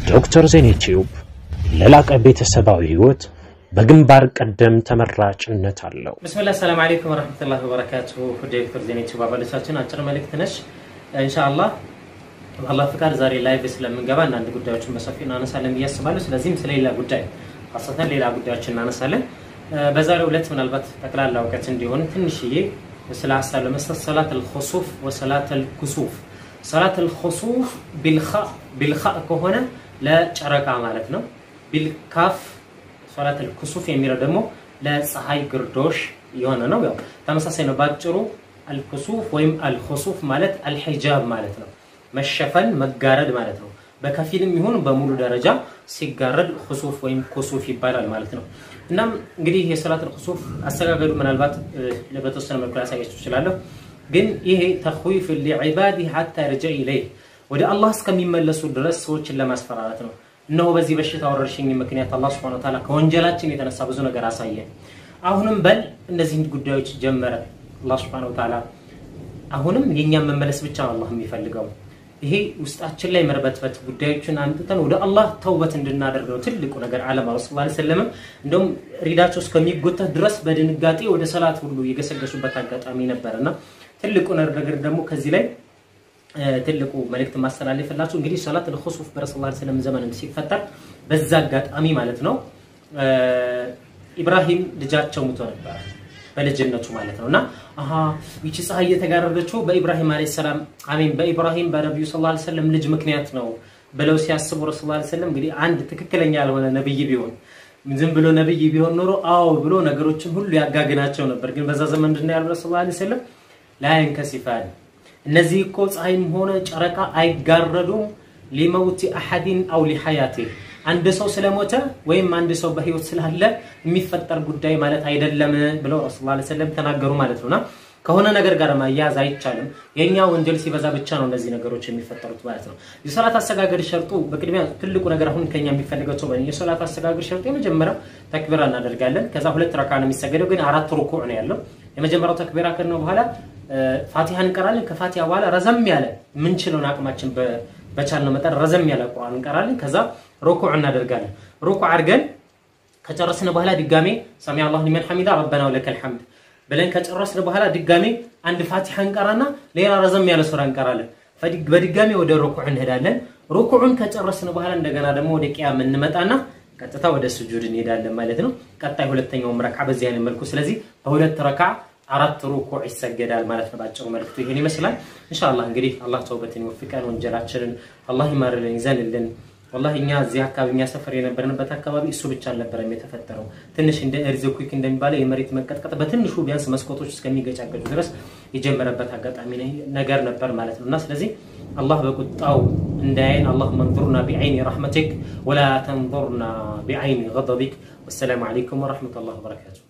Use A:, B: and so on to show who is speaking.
A: ዶክተር ዜና ዩቲዩብ ለላቀ ቤተሰባዊ ህይወት በግንባር ቀደም ተመራጭነት አለው።
B: ብስሚላህ ሰላም አለይኩም ወረህመቱላሂ ወበረካቱ። ዶክተር ዜና ዩቲዩብ አባሎቻችን አጭር መልእክት ነች። ኢንሻአላህ በአላህ ፍቃድ ዛሬ ላይቭ ስለምንገባ አንዳንድ ጉዳዮችን በሰፊው እናነሳለን ብዬ አስባለሁ። ስለዚህም ስለሌላ ጉዳይ ሀሰተን ሌላ ጉዳዮችን እናነሳለን። በዛሬው ዕለት ምናልባት ጠቅላላ እውቀት እንዲሆን ትንሽዬ ስለ ሀሳብ ለመስጠት ሰላት አልኹሱፍ ወሰላት አልኩሱፍ ሰላት አልኹሱፍ ቢልኻ ከሆነ ለጨረቃ ማለት ነው። ቢልካፍ ሰላት አልኩሱፍ የሚለው ደግሞ ለፀሐይ ግርዶሽ የሆነ ነው። ያው ተመሳሳይ ነው። ባጭሩ አልኩሱፍ ወይም አልኹሱፍ ማለት አልሒጃብ ማለት ነው። መሸፈን መጋረድ ማለት ነው። በከፊልም ይሁን በሙሉ ደረጃ ሲጋረድ ኹሱፍ ወይም ኩሱፍ ይባላል ማለት ነው። እናም እንግዲህ የሰላት አልኹሱፍ አሰጋገዱ ምናልባት በተወሰነ መልኩ ላሳያችሁ እችላለሁ። ግን ይሄ ተኽዊፍ ሊዕባዲ ሐታ የርጀዕ ኢለይህ ወደ አላህ እስከሚመለሱ ድረስ ሰዎችን ለማስፈራራት ነው። እነሆ በዚህ በሽታ ወረርሽኝ ምክንያት አላህ ሱብሓነሁ ወተዓላ ከወንጀላችን የተነሳ ብዙ ነገር አሳየን። አሁንም በል እነዚህን ጉዳዮች ጀመረ አላህ ሱብሓነሁ ወተዓላ። አሁንም የእኛን መመለስ ብቻ ነው አላህ የሚፈልገው። ይሄ ውስጣችን ላይ መርበትበት ጉዳዮችን አንጥተን ወደ አላህ ተውበት እንድናደርግ ነው ትልቁ ነገር። ዓለም ረሱል ላ ሰለምም እንደውም ሪዳቸው እስከሚጎተት ድረስ በድንጋጤ ወደ ሰላት ሁሉ የገሰገሱበት አጋጣሚ ነበር እና ትልቁ ነገር ደግሞ ከዚህ ላይ ትልቁ መልእክት ማስተላለፍላችሁ እንግዲህ ሰላት አልኹሱፍ በረሱል ላ ሰለም ዘመን ሲፈጠር በዛ አጋጣሚ ማለት ነው ኢብራሂም ልጃቸው ሙቶ ነበር በልጅነቱ ማለት ነው እና አሀ ይቺ ፀሐይ እየተጋረደችው በኢብራሂም አለይሂ ሰላም አሜን በኢብራሂም በነቢዩ ስ ላ ሰለም ልጅ ምክንያት ነው ብለው ሲያስቡ ረሱል ላ ሰለም እንግዲህ አንድ ትክክለኛ ያልሆነ ነብይ ቢሆን ዝም ብሎ ነብይ ቢሆን ኖሮ አዎ ብሎ ነገሮችን ሁሉ ያጋግናቸው ነበር። ግን በዛ ዘመን ምንድን ነው ያሉ ረሱል ላ ሰለም ላያንከሲፋን እነዚህ እኮ ፀሐይም ሆነ ጨረቃ አይጋረዱም ሊመውቲ አሐዲን አው ሊሐያቴ አንድ ሰው ስለሞተ ወይም አንድ ሰው በህይወት ስላለ የሚፈጠር ጉዳይ ማለት አይደለም ብለው ረሱል ላ ሰለም ተናገሩ ማለት ነውና ከሆነ ነገር ጋር ማያያዝ አይቻልም። የእኛ ወንጀል ሲበዛ ብቻ ነው እነዚህ ነገሮች የሚፈጠሩት ማለት ነው። የሰላት አሰጋገድ ሸርጡ በቅድሚያ ትልቁ ነገር አሁን ከኛ የሚፈልገው ሰው የሰላት አሰጋገድ ሸርጡ የመጀመሪያው ተክቢራ እናደርጋለን። ከዛ ሁለት ረካ ነው የሚሰገደው፣ ግን አራት ሩኩዕ ነው ያለው። የመጀመሪያው ተክቢራ ከነው በኋላ ፋቲሃ እንቀራለን። ከፋቲሃ በኋላ ረዘም ያለ ምንችለውን አቅማችን በቻልነው መጠን ረዘም ያለ ቁርአን እንቀራለን። ከዛ ሩኩዕ እናደርጋለን። ሩኩዕ አድርገን ከጨረስን በኋላ ድጋሜ ሰሚዐ አላሁ ሊመን ሐሚዳ ረበና ወለከል ሐምድ ብለን ከጨረስን በኋላ ድጋሜ አንድ ፋቲሃ እንቀራና ሌላ ረዘም ያለ ሱራ እንቀራለን። በድጋሜ ወደ ሩኩዕ እንሄዳለን። ሩኩዑን ከጨረስን በኋላ እንደገና ደግሞ ወደ ቂያም እንመጣና ቀጥታ ወደ ስጁድ እንሄዳለን ማለት ነው። ቀጣይ ሁለተኛውም ረካ በዚህ አይነት መልኩ ስለዚህ በሁለት ረካ አራት ሩኩዕ ይሰገዳል ማለት ነው። ባጭሩ መልክቱ ይሄን ይመስላል። ኢንሻአላህ እንግዲህ አላህ ተውበትን ይወፍቀን፣ ወንጀላችንን አላህ ይማርልን፣ ይዘንልን። ወላሂ እኛ እዚህ አካባቢ እኛ ሰፈር የነበርንበት አካባቢ እሱ ብቻ አልነበረም የተፈጠረው። ትንሽ እንደ ኤርዝኩዊክ እንደሚባለው የመሬት መንቀጥቀጥ በትንሹ ቢያንስ መስኮቶች እስከሚገጫገጩ ድረስ የጀመረበት አጋጣሚ ነገር ነበር ማለት ነው እና ስለዚህ አላህ በቁጣው እንዳያይን አላሁመ እንዙርና ቢዐይኒ ረሕመቲክ ወላ ተንዙርና ቢዐይኒ ገደቢክ። ወሰላሙ ዓለይኩም ወረሕመቱላሂ ወበረካቱ።